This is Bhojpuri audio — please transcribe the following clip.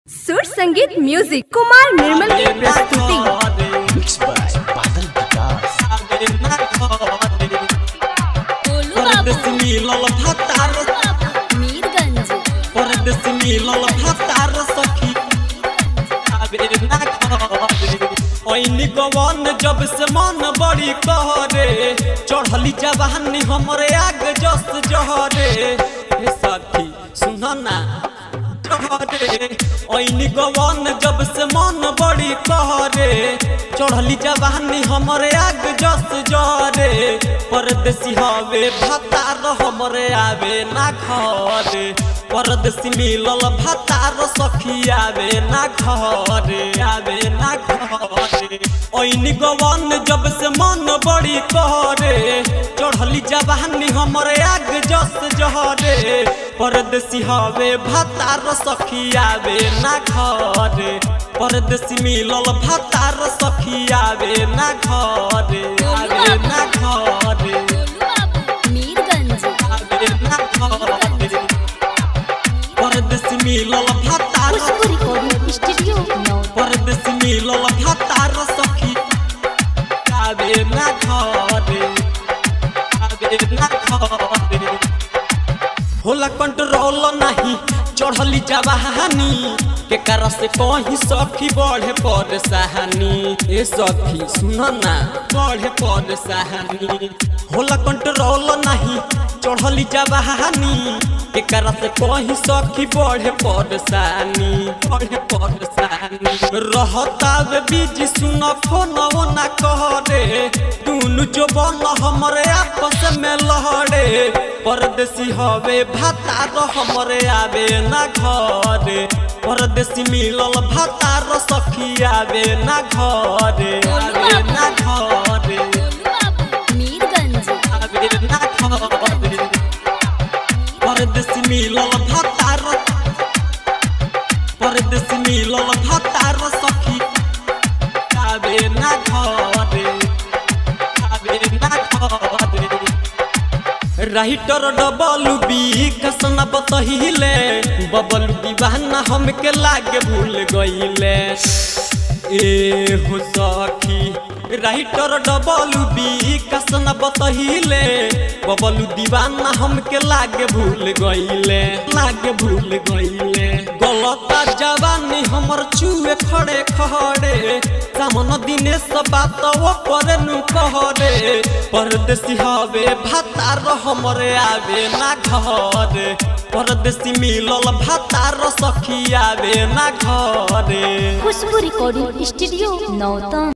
सुर संगीत म्यूजिक कुमार निर्मल की प्रस्तुति Mixed by Badal Vikas. Golu बाबू मिलल भतार मीरगंज परदेश मिलल भतार सखी आबे ना घरे ओइनी गवन जब से मन बड़ी कहरे चढ़ली जवानी हमरे आग जस जहरे हे सखी सुन ना जहरे ओइनी गवन जब से मन बड़ी कहरे चढ़ली जवानी हमरे आग जस जहरे परदेसी हवे भतार हमरे आवे ना घरे परदेसी मिलल भतार सखी आवे ना घरे आवे ना घरे ओइनी गवन जब से मन बड़ी कहरे चढ़ली जवानी हमरे आग जस जहरे परदेसी हवे भतार सखी आवे ना घरे परदेसी मिलल भतार सखी आवे ना घरे आवे ना घरे गोलू बाबू मीरगंज आवे ना घरे परदेसी मिलल भतार खुशबू रिकॉर्डिंग स्टूडियो नौ परदेसी मिलल भतार सखी आवे ना घरे आवे ना घरे होला कंट्रोल नहीं चढ़ली जवानी के कारण से कहीं सखी बढ़े पर सहानी ए सखी सुन ना बढ़े पर सहानी होला कंट्रोल नहीं चढ़ली जवानी के कारण से कहीं सखी बढ़े पर सहानी बढ़े पर सहानी रहता वे बीज सुन फोन ना कहरे दुनु जो बन हमरे आपस में लहरे परदेसी हवे भातार हमरे आवे ना घरे परदेसी मिलल भातार सखी आवे ना घरे आवे ना घरे गोलू बाबू मीरगंज आवे ना घरे परदेसी मिलल भातार परदेसी मिलल भातार सखी आवे ना घरे आवे ना घरे राइटर डबल बी कसना बतहिले बबल दीवाना हमके लागे भूल गईले ए हो सखी राइटर डबल बी कसना बतहिले बबल दीवाना हमके लागे भूल गईले लागे भूल गईले गलता जवानी हमर चुए खड़े खड़े सामन दिने सब बात वो करे नु कहरे परदेसी हवे भातार हमरे आवे ना घरे परदेसी मिलल भातार सखी आवे ना घरे खुशबू रिकॉर्डिंग स्टूडियो नौतन